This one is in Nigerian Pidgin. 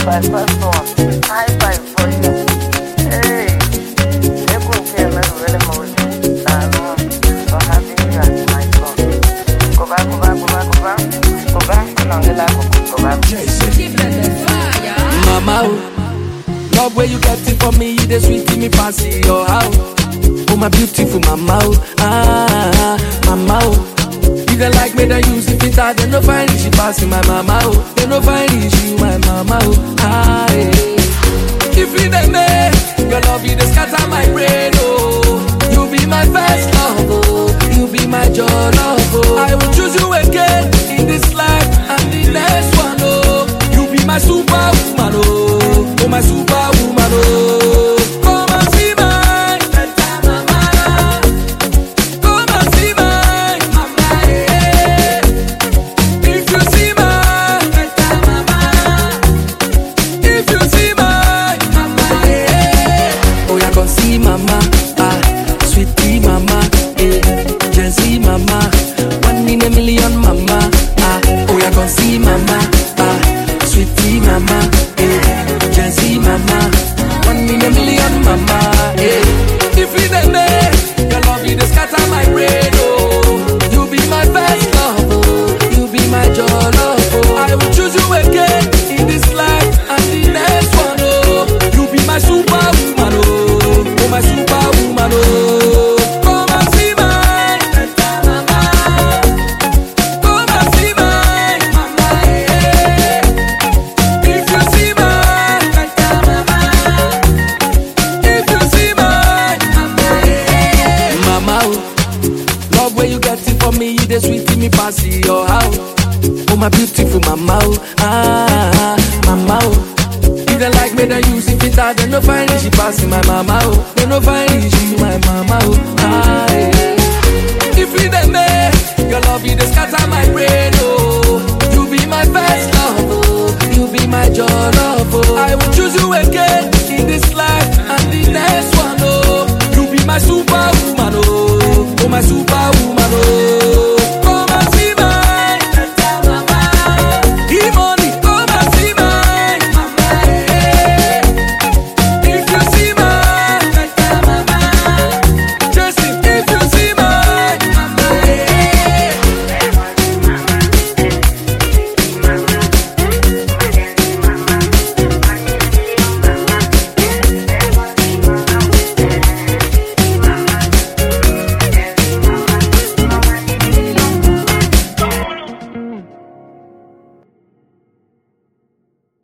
my first one. High five for you. Hey, Eku Keme really moji. Nanu, for having you as my son. Go back, go back, go back, go back. Go back, Nangela, go back. Mama, oh, love where you get it for me, you the sweet me fancy your house. Oh my beautiful mama, oh, ah, mama, oh. You can like me, then use it fit out, then no find it, she passing my mama, oh. Then no find it, she my mama, oh, ah, yeah. If you the me, your love you the scatter my brain, oh. You be my first love, oh. You be my joy, love, oh. I will choose you again in this life and the next one, oh. You be my superwoman, oh. Oh, my superwoman, oh. Come and see my better mama. Come and see my mama, yeah. If you see my better mama. If you see my mama, yeah. Oh, yeah, go see mama, ah, sweetie mama, eh, Jazzy mama, one in a million mama, ah. Oh, yeah, go see mama, ah, sweetie mama, eh, Jazzy mama, one in a million mama, eh. If you the me, your love you the scatter my brain, oh. You be my best love, oh. You be my joy, love, oh. I will choose you again in this life and the next one, oh. You be my superwoman, oh. Oh, my superwoman, oh. Come and see my better mama. Come and see my mama, yeah. If you see my better mama. If you see my mama, yeah. Mama, oh. Love where you get it for me, you the sweet me pass your house. Oh my beautiful mama, oh ah, mama, oh. You don't like me, then use it fit out, then no find it, she passing my mama, oh. Then no find it, she my mama, oh ah, yeah. If you the me, your love you the scatter my brain, oh. You be my best